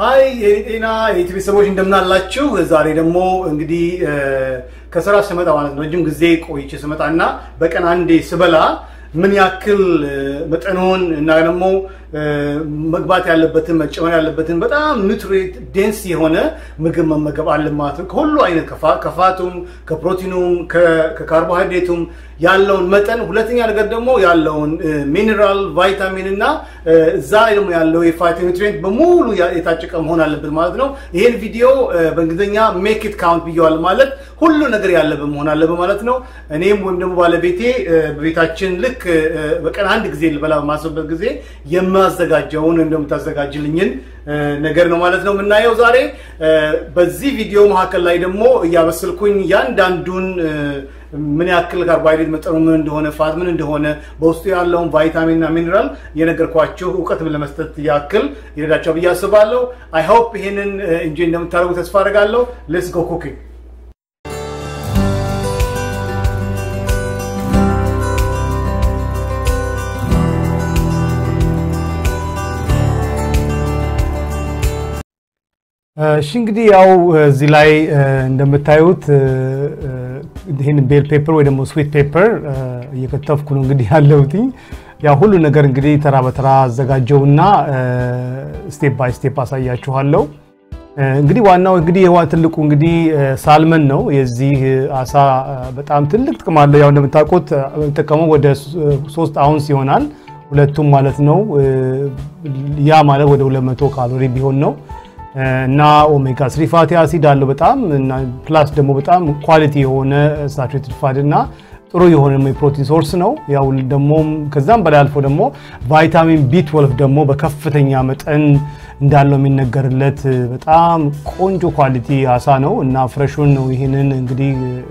ሀይ የጤና የኢትዮ ቤተሰቦች እንደምናላችሁ። ዛሬ ደግሞ እንግዲህ ከስራ ስመጣ ማለት ነው ረጅም ጊዜ ቆይቼ ስመጣ እና በቀን አንዴ ስበላ ምን ያክል መጠኑን እና ደግሞ መግባት ያለበትን መጨመር ያለበትን በጣም ኒውትሪት ዴንስ የሆነ ምግብ መመገብ አለ ማለት ነው። ከሁሉ አይነት ከፋቱም፣ ከፕሮቲኑም፣ ከካርቦሃይድሬቱም ያለውን መጠን፣ ሁለተኛ ነገር ደግሞ ያለውን ሚኔራል ቫይታሚን እና እዛ ላይ ደግሞ ያለው የፋይቶ ኒውትሪየንት በሙሉ የታጨቀ መሆን አለበት ማለት ነው። ይህን ቪዲዮ በእንግሊዝኛ ሜክ ኢት ካውንት ብየዋል ማለት ሁሉ ነገር ያለበት መሆን አለበት ማለት ነው። እኔም ወይም ደግሞ ባለቤቴ በቤታችን ልክ በቀን አንድ ጊዜ ልበላ በማስብበት ጊዜ የማዘጋጀውን ወይም ደግሞ የምታዘጋጅልኝን ነገር ነው ማለት ነው የምናየው ዛሬ። በዚህ ቪዲዮ መካከል ላይ ደግሞ እያበስልኩኝ ያንዳንዱን ምን ያክል ካርቦሃይድሬት መጠኑ ምን እንደሆነ ፋት ምን እንደሆነ በውስጡ ያለውን ቫይታሚን እና ሚኔራል የነገርኳችሁ እውቀትም ለመስጠት ያክል ይረዳቸው ብዬ አስባለሁ። አይ ሆፕ ይሄንን እንጂ እንደምታደርጉ ተስፋ አድርጋለሁ። ሌትስ ጎ ኩኪንግ እሺ እንግዲህ ያው እዚህ ላይ እንደምታዩት ይህን ቤል ፔፐር ወይ ደግሞ ስዊት ፔፐር እየከተፍኩ ነው እንግዲህ ያለሁት። ያው ሁሉ ነገር እንግዲህ ተራ በተራ አዘጋጀውና ስቴፕ ባይ ስቴፕ አሳያችኋለሁ። እንግዲህ ዋናው እንግዲህ የዋ ትልቁ እንግዲህ ሳልመን ነው። የዚህ አሳ በጣም ትልቅ ጥቅም አለው። ያው እንደምታውቁት ጠቀመው ወደ ሶስት አውንስ ይሆናል ሁለቱም ማለት ነው። ያ ማለት ወደ 200 ካሎሪ ቢሆን ነው እና ኦሜጋ ስሪ ፋቲ አሲድ አለው በጣም ፕላስ ደግሞ በጣም ኳሊቲ የሆነ ሳቹሬትድ ፋት እና ጥሩ የሆነ የፕሮቲን ሶርስ ነው። ያው ደግሞ ከዛም በላይ አልፎ ደግሞ ቫይታሚን ቢ12 ደግሞ በከፍተኛ መጠን እንዳለው የሚነገርለት በጣም ቆንጆ ኳሊቲ አሳ ነው እና ፍሬሹን ነው። ይህንን እንግዲህ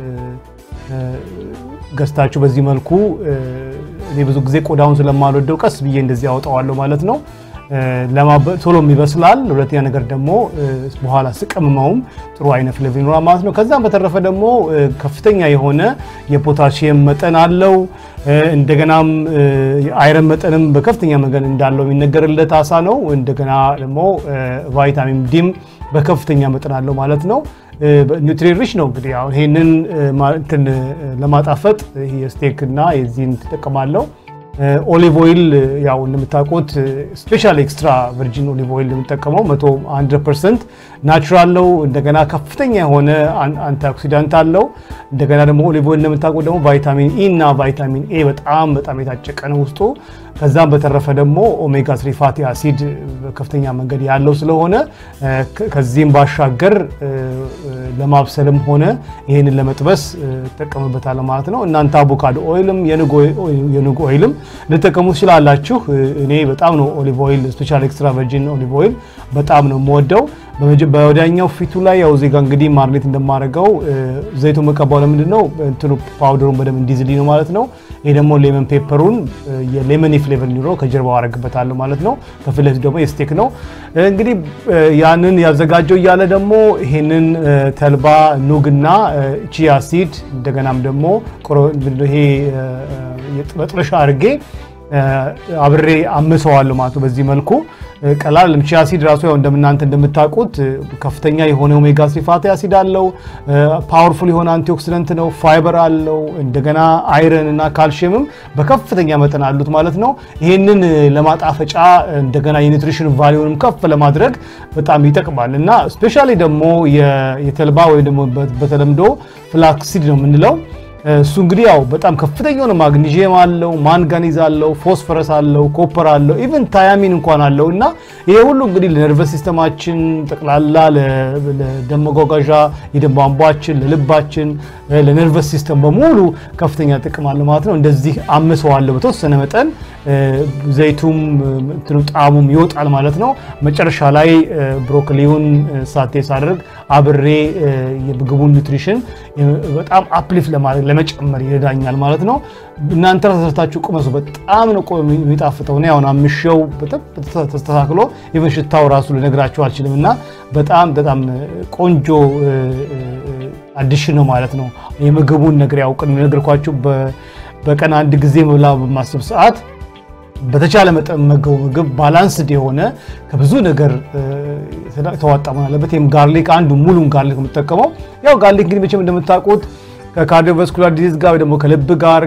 ገዝታችሁ በዚህ መልኩ እኔ ብዙ ጊዜ ቆዳውን ስለማልወደው ቀስ ብዬ እንደዚህ ያወጣዋለሁ ማለት ነው። ቶሎም ይበስላል። ሁለተኛ ነገር ደግሞ በኋላ ስቀምመውም ጥሩ አይነት ፍሌቨር ይኖራል ማለት ነው። ከዛም በተረፈ ደግሞ ከፍተኛ የሆነ የፖታሽየም መጠን አለው። እንደገናም የአይረን መጠንም በከፍተኛ መጠን እንዳለው የሚነገርለት አሳ ነው። እንደገና ደግሞ ቫይታሚን ዲም በከፍተኛ መጠን አለው ማለት ነው። ኒውትሪን ሪች ነው። እንግዲህ አሁን ይሄንን ለማጣፈጥ የስቴክ እና የዚህን ትጠቀማለሁ። ኦሊቭ ኦይል ያው እንደምታውቁት ስፔሻል ኤክስትራ ቨርጂን ኦሊቭ ኦይል የምጠቀመው 100 ፐርሰንት ናቹራል ነው። እንደገና ከፍተኛ የሆነ አንቲኦክሲዳንት አለው። እንደገና ደግሞ ኦሊቭ ኦይል እንደምታውቁት ደግሞ ቫይታሚን ኢ እና ቫይታሚን ኤ በጣም በጣም የታጨቀ ነው ውስጡ። ከዛም በተረፈ ደግሞ ኦሜጋ ስሪ ፋቲ አሲድ በከፍተኛ መንገድ ያለው ስለሆነ ከዚህም ባሻገር ለማብሰልም ሆነ ይህንን ለመጥበስ እጠቀምበታለሁ ማለት ነው። እናንተ አቮካዶ ኦይልም የኑግ ኦይልም ልጠቀሙ ትችላላችሁ። እኔ በጣም ነው ኦሊቭ ኦይል ስፔሻል ኤክስትራ ቨርጂን ኦሊቭ ኦይል በጣም ነው የምወደው። በወዲያኛው ፊቱ ላይ ያው ዜጋ እንግዲህ ማርኔት እንደማደርገው ዘይቱ መቀባው ለምንድን ነው እንትኑ ፓውደሩን በደንብ እንዲዝልኝ ነው ማለት ነው። ይሄ ደግሞ ሌመን ፔፐሩን የሌመን ፍሌቨር እንዲኖረው ከጀርባው አረግበታለሁ ማለት ነው። ከፊት ለፊት ደግሞ የስቴክ ነው እንግዲህ ያንን ያዘጋጀው እያለ ደግሞ ይሄንን ተልባ ኑግና ቺያ ሲድ እንደገናም ደግሞ ይሄ መጥበሻ አድርጌ አብሬ አምሰዋለሁ ማለት ነው። በዚህ መልኩ ቀላል ቺያ ሲድ ራሱ ያው እንደምናንተ እንደምታውቁት ከፍተኛ የሆነ ኦሜጋ ስሪ ፋቲ አሲድ አለው። ፓወርፉል የሆነ አንቲኦክሲደንት ነው። ፋይበር አለው። እንደገና አይረን እና ካልሽየምም በከፍተኛ መጠን አሉት ማለት ነው። ይህንን ለማጣፈጫ እንደገና የኒትሪሽን ቫሊዩንም ከፍ ለማድረግ በጣም ይጠቅማል እና ስፔሻሊ ደግሞ የተልባ ወይም ደግሞ በተለምዶ ፍላክሲድ ነው የምንለው እሱ እንግዲህ ያው በጣም ከፍተኛ የሆነ ማግኒዥየም አለው፣ ማንጋኒዝ አለው፣ ፎስፈረስ አለው፣ ኮፐር አለው፣ ኢቭን ታያሚን እንኳን አለው እና ይሄ ሁሉ እንግዲህ ለነርቨስ ሲስተማችን ጠቅላላ ለደም መጓጓዣ የደም ቧንቧችን፣ ለልባችን፣ ለነርቨስ ሲስተም በሙሉ ከፍተኛ ጥቅም አለው ማለት ነው። እንደዚህ አምሰዋለሁ በተወሰነ መጠን ዘይቱም እንትኑ ጣዕሙም ይወጣል ማለት ነው። መጨረሻ ላይ ብሮኮሊውን ሳቴ ሳደርግ አብሬ የምግቡን ኒውትሪሽን በጣም አፕሊፍ ለማድረግ ለመጨመር ይረዳኛል ማለት ነው። እናንተ ራሳችሁ ቁመሱ። በጣም ነው የሚጣፍጠው። እኔ አሁን አምሼው ተስተካክሎ ኢቨን ሽታው ራሱ ልነግራችሁ አልችልም እና በጣም በጣም ቆንጆ አዲሽን ነው ማለት ነው። የምግቡን ነገር ያውቅ ነገርኳችሁ። በቀን አንድ ጊዜ መብላ በማስብ ሰዓት በተቻለ መጠን መገቡ ምግብ ባላንስድ የሆነ ከብዙ ነገር ተዋጣ መሆን አለበት። ይህም ጋርሊክ አንዱ ሙሉን ጋርሊክ የምጠቀመው ያው ጋርሊክ እንግዲህ መቼም እንደምታውቁት ከካርዲዮቫስኩላር ዲዚዝ ጋር ደግሞ ከልብ ጋር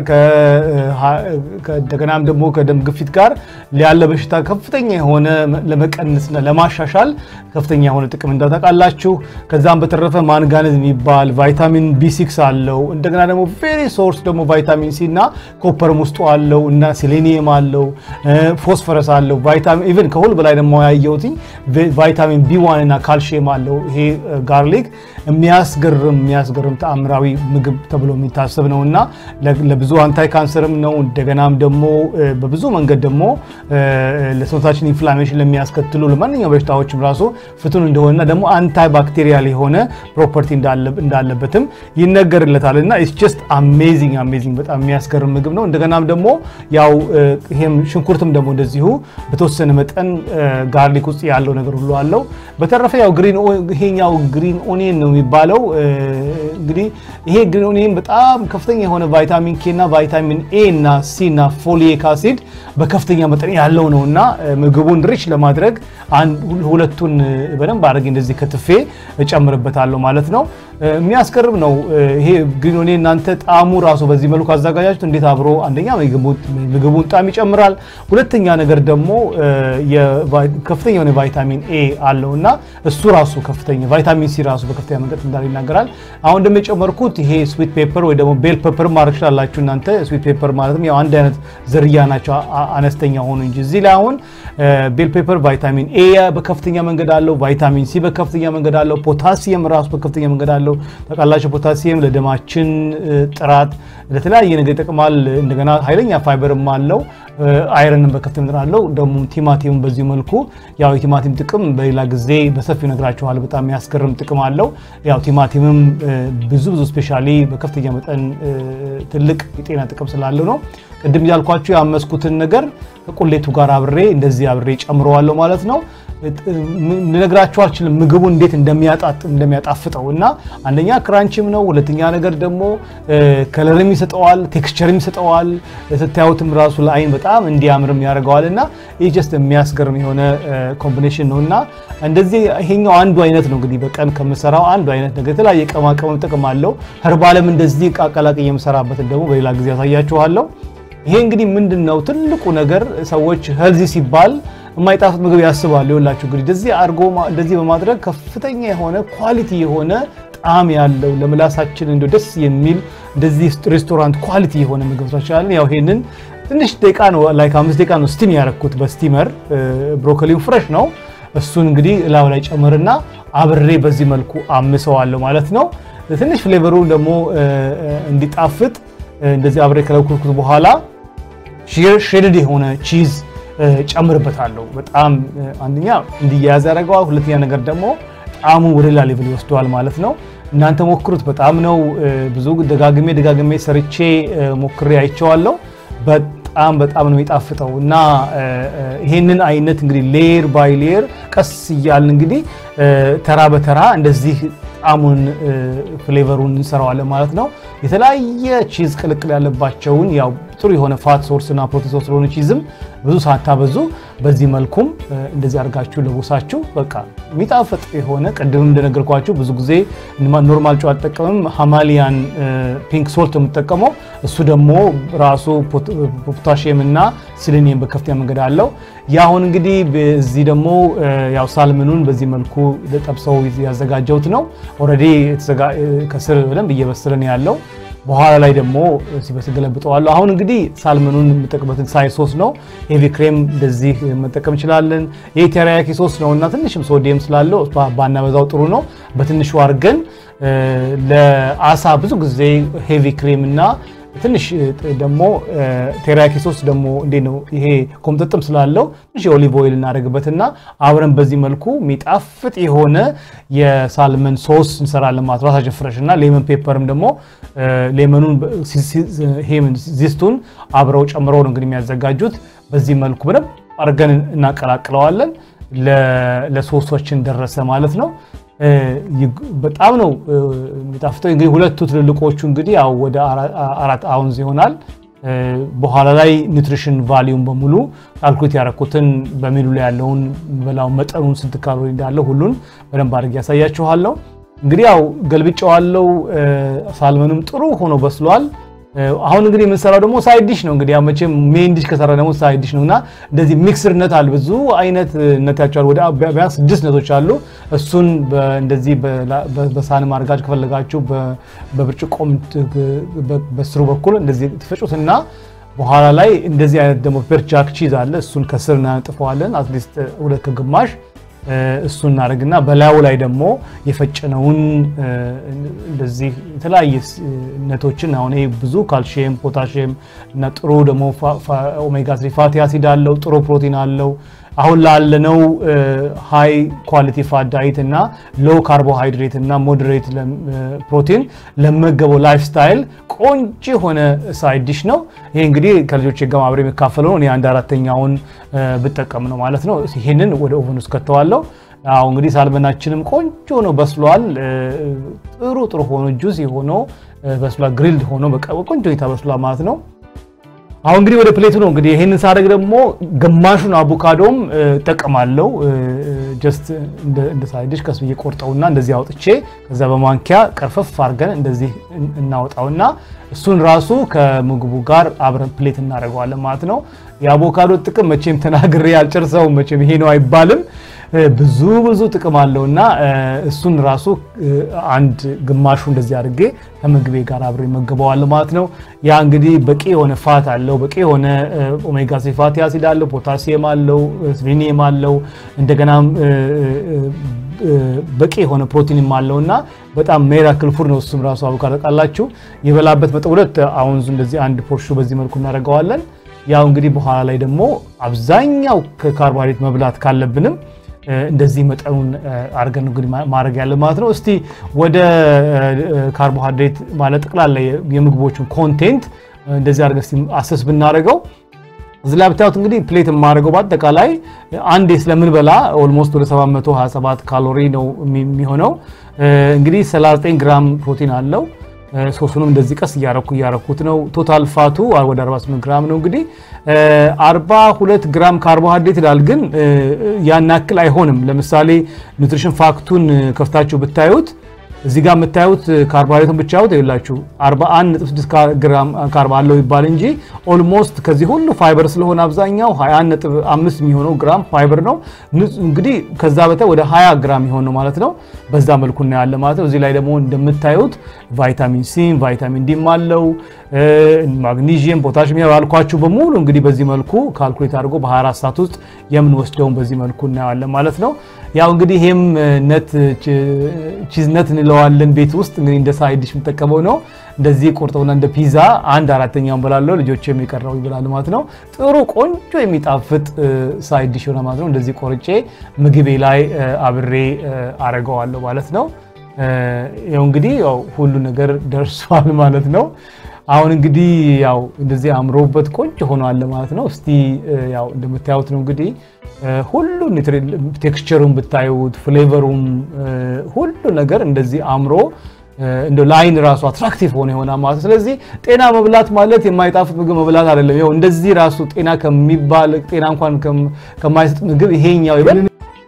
እንደገናም ደግሞ ከደም ግፊት ጋር ያለ በሽታ ከፍተኛ የሆነ ለመቀነስና ለማሻሻል ከፍተኛ የሆነ ጥቅም እንዳታውቃላችሁ። ከዛም በተረፈ ማንጋነዝ የሚባል ቫይታሚን ቢ6 አለው። እንደገና ደግሞ ቬሪ ሶርስ ደግሞ ቫይታሚን ሲ እና ኮፐርም ውስጡ አለው እና ሴሌኒየም አለው፣ ፎስፈረስ አለው። ቫይታሚን ኢቨን ከሁሉ በላይ ደግሞ ያየሁት ቫይታሚን ቢ1 እና ካልሽየም አለው። ይሄ ጋርሊክ የሚያስገርም የሚያስገርም ተአምራዊ ምግብ ተብሎ የሚታሰብ ነው እና ለብዙ አንታይ ካንሰርም ነው። እንደገናም ደግሞ በብዙ መንገድ ደግሞ ለሰውነታችን ኢንፍላሜሽን ለሚያስከትሉ ለማንኛውም በሽታዎችም ራሱ ፍቱን እንደሆነና ደግሞ አንታይ ባክቴሪያል የሆነ ፕሮፐርቲ እንዳለበትም ይነገርለታል እና ኢትስ ጀስት አሜዚንግ አሜዚንግ በጣም የሚያስገርም ምግብ ነው። እንደገናም ደግሞ ያው ይሄም ሽንኩርትም ደግሞ እንደዚሁ በተወሰነ መጠን ጋርሊክ ውስጥ ያለው ነገር ሁሉ አለው። በተረፈ ያው ግሪን ይሄኛው ግሪን ኦኒየን ነው የሚባለው እንግዲህ ይሄ ግሪን ኦኒየን በጣም ከፍተኛ የሆነ ቫይታሚን ኬ እና ቫይታሚን ኤ እና ሲ እና ፎሊክ አሲድ በከፍተኛ መጠን ያለው ነው እና ምግቡን ሪች ለማድረግ ሁለቱን በደንብ አድርጌ እንደዚህ ከትፌ እጨምርበታለሁ ማለት ነው። የሚያስገርም ነው ይሄ ግሪን ኦኒየን። እናንተ ጣዕሙ ራሱ በዚህ መልኩ አዘጋጃችሁት እንዴት አብሮ አንደኛ ምግቡን ጣዕም ይጨምራል፣ ሁለተኛ ነገር ደግሞ ከፍተኛ የሆነ ቫይታሚን ኤ አለው እና እሱ ራሱ ከፍተኛ ቫይታሚን ሲ ራሱ በከፍተኛ መንገድ እንዳለ ይናገራል። አሁን ደግሞ የጨመርኩት ይሄ ስዊት ፔፐር ወይ ደግሞ ቤል ፔፐር ማድረግ ትችላላችሁ እናንተ። ስዊት ፔፐር ማለትም ያው አንድ አይነት ዝርያ ናቸው አነስተኛ ሆኑ እንጂ እዚህ ላይ አሁን ቤል ፔፐር ቫይታሚን ኤ በከፍተኛ መንገድ አለው፣ ቫይታሚን ሲ በከፍተኛ መንገድ አለው፣ ፖታሲየም ራሱ በከፍተኛ መንገድ አለው። ታውቃላችሁ ፖታሲየም ለደማችን ጥራት ለተለያየ ነገር ይጠቅማል። እንደገና ኃይለኛ ፋይበርም አለው። አይረንን በከፍተኛ መጠን አለው። ደግሞ ቲማቲም በዚህ መልኩ ያው የቲማቲም ጥቅም በሌላ ጊዜ በሰፊው ነግራችኋል። በጣም የሚያስገርም ጥቅም አለው። ያው ቲማቲምም ብዙ ብዙ ስፔሻሊ በከፍተኛ መጠን ትልቅ የጤና ጥቅም ስላለው ነው። ቅድም ያልኳችሁ ያመስኩትን ነገር ከቁሌቱ ጋር አብሬ እንደዚህ አብሬ ጨምረዋለሁ ማለት ነው። ልነግራችሁ አልችልም ምግቡ እንዴት እንደሚያጣፍጠው እና አንደኛ ክራንችም ነው፣ ሁለተኛ ነገር ደግሞ ከለርም ይሰጠዋል፣ ቴክስቸርም ይሰጠዋል። ስታዩትም ራሱ ለአይን በጣም እንዲያምርም ያደርገዋል እና ይህ ጀስት የሚያስገርም የሆነ ኮምቢኔሽን ነው እና እንደዚህ ይሄኛው አንዱ አይነት ነው እንግዲህ በቀን ከምሰራው አንዱ አይነት ነገር የተለያየ ቅመማ ቅመም ጥቅም አለው። ህርባለም እንደዚህ ቃቀላቅዬ የምሰራበትን ደግሞ በሌላ ጊዜ ያሳያችኋለሁ። ይሄ እንግዲህ ምንድን ነው ትልቁ ነገር ሰዎች ሄልዚ ሲባል የማይጣፍጥ ምግብ ያስባሉ። ይኸውላችሁ እንግዲህ እንደዚህ አድርጎ እንደዚህ በማድረግ ከፍተኛ የሆነ ኳሊቲ የሆነ ጣዕም ያለው ለምላሳችን እንደ ደስ የሚል እንደዚህ ሬስቶራንት ኳሊቲ የሆነ ምግብ እንችላለን። ያው ይሄንን ትንሽ ደቂቃ ነው ላይክ አምስት ደቂቃ ነው ስቲም ያረኩት በስቲመር ብሮኮሊው ፍሬሽ ነው። እሱን እንግዲህ እላው ላይ ጨምርና አብሬ በዚህ መልኩ አምሰዋለሁ ማለት ነው። ትንሽ ፍሌቨሩ ደግሞ እንዲጣፍጥ እንደዚህ አብሬ ከለኩት በኋላ ሼድድ የሆነ ቺዝ ጨምርበታለሁ። በጣም አንደኛ እንዲያያዝ ያደርገዋል። ሁለተኛ ነገር ደግሞ ጣዕሙ ወደ ሌላ ሌቭል ይወስደዋል ማለት ነው። እናንተ ሞክሩት። በጣም ነው ብዙ ደጋግሜ ደጋግሜ ሰርቼ ሞክሬ አይቼዋለሁ። በጣም በጣም ነው የሚጣፍጠው እና ይሄንን አይነት እንግዲህ ሌየር ባይ ሌየር ቀስ እያልን እንግዲህ ተራ በተራ እንደዚህ ጣዕሙን ፍሌቨሩን እንሰራዋለን ማለት ነው። የተለያየ ቺዝ ቅልቅል ያለባቸውን ያው ጥሩ የሆነ ፋት ሶርስ እና ፕሮቲን ሶርስ ስለሆነ ቺዝም ብዙ ሳታበዙ በዚህ መልኩም እንደዚህ አድርጋችሁ ለቦሳችሁ በቃ የሚጣፍጥ የሆነ ቅድምም እንደነገርኳችሁ ብዙ ጊዜ ኖርማል ጨው አልጠቀምም። ሃማሊያን ፒንክ ሶልት የምጠቀመው እሱ ደግሞ ራሱ ፖታሽየም እና ሲሊኒየም በከፍተኛ መንገድ አለው። የአሁን እንግዲህ በዚህ ደግሞ ያው ሳልምኑን በዚህ መልኩ ጠብሰው ያዘጋጀሁት ነው። ኦልሬዲ ከስር በደንብ እየበሰለ ነው ያለው። በኋላ ላይ ደግሞ ሲበስል ገለብጠዋለሁ። አሁን እንግዲህ ሳልመኑን የምጠቅበትን ሳይ ሶስ ነው። ሄቪ ክሬም እንደዚህ መጠቀም እንችላለን። ይህ ቴሪያኪ ሶስ ነው እና ትንሽም ሶዲየም ስላለው ባናበዛው ጥሩ ነው። በትንሹ አድርገን ለአሳ ብዙ ጊዜ ሄቪ ክሬም እና ትንሽ ደግሞ ቴሪያኪ ሶስ ደግሞ እንዴት ነው ይሄ ኮምጥጥም ስላለው ትንሽ የኦሊቭ ኦይል እናደርግበትና አብረን በዚህ መልኩ የሚጣፍጥ የሆነ የሳልመን ሶስ እንሰራለን ማለት ራሳችን ፍረሽ እና ሌመን ፔፐርም ደግሞ ሌመኑን ዚስቱን አብረው ጨምረው ነው እንግዲህ የሚያዘጋጁት። በዚህ መልኩ በደንብ አድርገን እናቀላቅለዋለን። ለሶሶችን ደረሰ ማለት ነው። በጣም ነው የሚጣፍጠው። እንግዲህ ሁለቱ ትልልቆቹ እንግዲህ ያው ወደ አራት አውንዝ ይሆናል። በኋላ ላይ ኒውትሪሽን ቫሊዩም በሙሉ ካልኩሌት ያደረኩትን በሜኑ ላይ ያለውን በላው መጠኑን ስንት ካሎሪ እንዳለው ሁሉን በደንብ አድርጌ ያሳያችኋለሁ። እንግዲህ ያው ገልብጫዋለው። ሳልመኑም ጥሩ ሆኖ በስሏል። አሁን እንግዲህ የምንሰራው ደግሞ ሳይድ ዲሽ ነው። እንግዲህ መቼም ሜን ዲሽ ከሰራ ደግሞ ሳይድ ዲሽ ነው እና እንደዚህ ሚክስርነት አለ። ብዙ አይነት ነት ያቸዋል። ወደ ቢያንስ ስድስት ነቶች አሉ። እሱን እንደዚህ በሳህን ማድረጋችሁ ከፈለጋችሁ በብርጭቆ በስሩ በኩል እንደዚህ ትፈጩትና በኋላ ላይ እንደዚህ አይነት ደግሞ ፐርቻክ ቺዝ አለ። እሱን ከስር እናነጥፈዋለን። አትሊስት ሁለት ከግማሽ እሱን እናደርግና በላዩ ላይ ደግሞ የፈጨነውን እንደዚህ የተለያየ ነቶችን አሁን ይሄ ብዙ ካልሽየም፣ ፖታሽየም እና ጥሩ ደግሞ ኦሜጋ ስሪ ፋቲ አሲድ አለው። ጥሩ ፕሮቲን አለው። አሁን ላለነው ሃይ ኳሊቲ ፋት ዳይት እና ሎው ካርቦሃይድሬት እና ሞዴሬት ፕሮቲን ለመገበው ላይፍ ስታይል ቆንጆ የሆነ ሳይድ ዲሽ ነው። ይሄ እንግዲህ ከልጆች ጋር አብሬ የሚካፈለው ነው። እኔ አንድ አራተኛውን ብጠቀም ነው ማለት ነው። ይሄንን ወደ ኦቨን ውስጥ ከተዋለው። አሁ እንግዲህ ሳልመናችንም ቆንጆ ነው በስሏል። ጥሩ ጥሩ ሆኖ ጁስ ሆኖ በስሏል። ግሪልድ ሆኖ ቆንጆ ሁኔታ በስሏል ማለት ነው። አሁን እንግዲህ ወደ ፕሌቱ ነው እንግዲህ ይሄንን ሳደርግ ደግሞ ግማሹን አቮካዶም እጠቀማለሁ። ጀስት እንደ ሳይድሽ ከስ ብዬ ቆርጠውና እንደዚህ አውጥቼ ከዛ በማንኪያ ቀርፈፍ አድርገን እንደዚህ እናወጣውና እሱን ራሱ ከምግቡ ጋር አብረን ፕሌት እናደርገዋለን ማለት ነው። የአቮካዶ ጥቅም መቼም ተናግሬ አልጨርሰውም። መቼም ይሄ ነው አይባልም። ብዙ ብዙ ጥቅም አለው እና እሱን ራሱ አንድ ግማሹ እንደዚህ አድርጌ ከምግቤ ጋር አብሬ መገበዋለሁ ማለት ነው። ያ እንግዲህ በቂ የሆነ ፋት አለው፣ በቂ የሆነ ኦሜጋ ስሪ ፋቲ አሲድ አለው፣ ፖታሲየም አለው፣ ስሊኒየም አለው፣ እንደገናም በቂ የሆነ ፕሮቲንም አለው እና በጣም ሜራክል ፉድ ነው። እሱም ራሱ አቮካዶ ቃላችሁ የበላበት መጠን ሁለት አውንዙ እንደዚህ አንድ ፖርሹ በዚህ መልኩ እናደርገዋለን። ያው እንግዲህ በኋላ ላይ ደግሞ አብዛኛው ከካርቦሃይድሬት መብላት ካለብንም እንደዚህ መጠኑን አድርገን እንግዲህ ማድረግ ያለ ማለት ነው። እስቲ ወደ ካርቦሃይድሬት ማለት ጠቅላላ የምግቦችን ኮንቴንት እንደዚህ አድርገን አሰስ ብናደርገው እዚህ ላይ ብታዩት እንግዲህ ፕሌት የማደርገው በአጠቃላይ አንዴ ስለምንበላ ኦልሞስት ወደ 727 ካሎሪ ነው የሚሆነው። እንግዲህ 39 ግራም ፕሮቲን አለው። ሶስቱንም እንደዚህ ቀስ እያረኩ እያረኩት ነው። ቶታል ፋቱ ወደ 48 ግራም ነው። እንግዲህ 42 ግራም ካርቦሃይድሬት ይላል፣ ግን ያን ያክል አይሆንም። ለምሳሌ ኒውትሪሽን ፋክቱን ከፍታችሁ ብታዩት እዚህ ጋር የምታዩት ካርቦሃይድሬቱን ብቻ ያውት ይላችሁ 41.6 ግራም ካርብ አለው ይባል እንጂ ኦልሞስት ከዚህ ሁሉ ፋይበር ስለሆነ አብዛኛው 21.5 የሚሆነው ግራም ፋይበር ነው። እንግዲህ ከዛ በታይ ወደ 20 ግራም የሚሆን ነው ማለት ነው። በዛ መልኩ እናያለን ማለት ነው። እዚህ ላይ ደግሞ እንደምታዩት ቫይታሚን ሲ፣ ቫይታሚን ዲም አለው ማግኒዥየም፣ ፖታሽም ያልኳችሁ በሙሉ እንግዲህ በዚህ መልኩ ካልኩሌት አድርጎ በ24 ሰዓት ውስጥ የምንወስደውን በዚህ መልኩ እናየዋለን ማለት ነው። ያው እንግዲህ ይሄም ነት ቺዝ ነት እንለዋለን ቤት ውስጥ እንግዲህ እንደ ሳይድ ዲሽ የምጠቀመው ነው። እንደዚህ ቆርጠውና እንደ ፒዛ አንድ አራተኛውን በላለው ልጆች የሚቀረው ይበላሉ ማለት ነው። ጥሩ ቆንጆ የሚጣፍጥ ሳይድ ዲሽ ሆነ ማለት ነው። እንደዚህ ቆርጬ ምግቤ ላይ አብሬ አረገዋለሁ ማለት ነው። ያው እንግዲህ ያው ሁሉ ነገር ደርሷል ማለት ነው። አሁን እንግዲህ ያው እንደዚህ አምሮበት ቆንጆ ሆኗል ማለት ነው። እስቲ ያው እንደምታዩት ነው እንግዲህ ሁሉ ቴክስቸሩን ብታዩት ፍሌቨሩም ሁሉ ነገር እንደዚህ አምሮ እንደ ለአይን ራሱ አትራክቲቭ ሆነ የሆነ ማለት ስለዚህ ጤና መብላት ማለት የማይጣፍጥ ምግብ መብላት አይደለም። ይኸው እንደዚህ ራሱ ጤና ከሚባል ጤና እንኳን ከማይሰጥ ምግብ ይሄኛው ይበል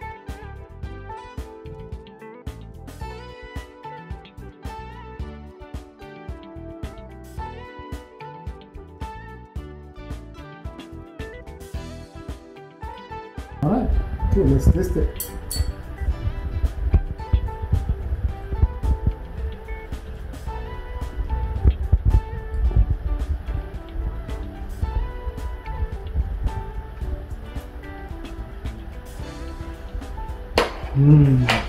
All right, okay, let's test it. Mm.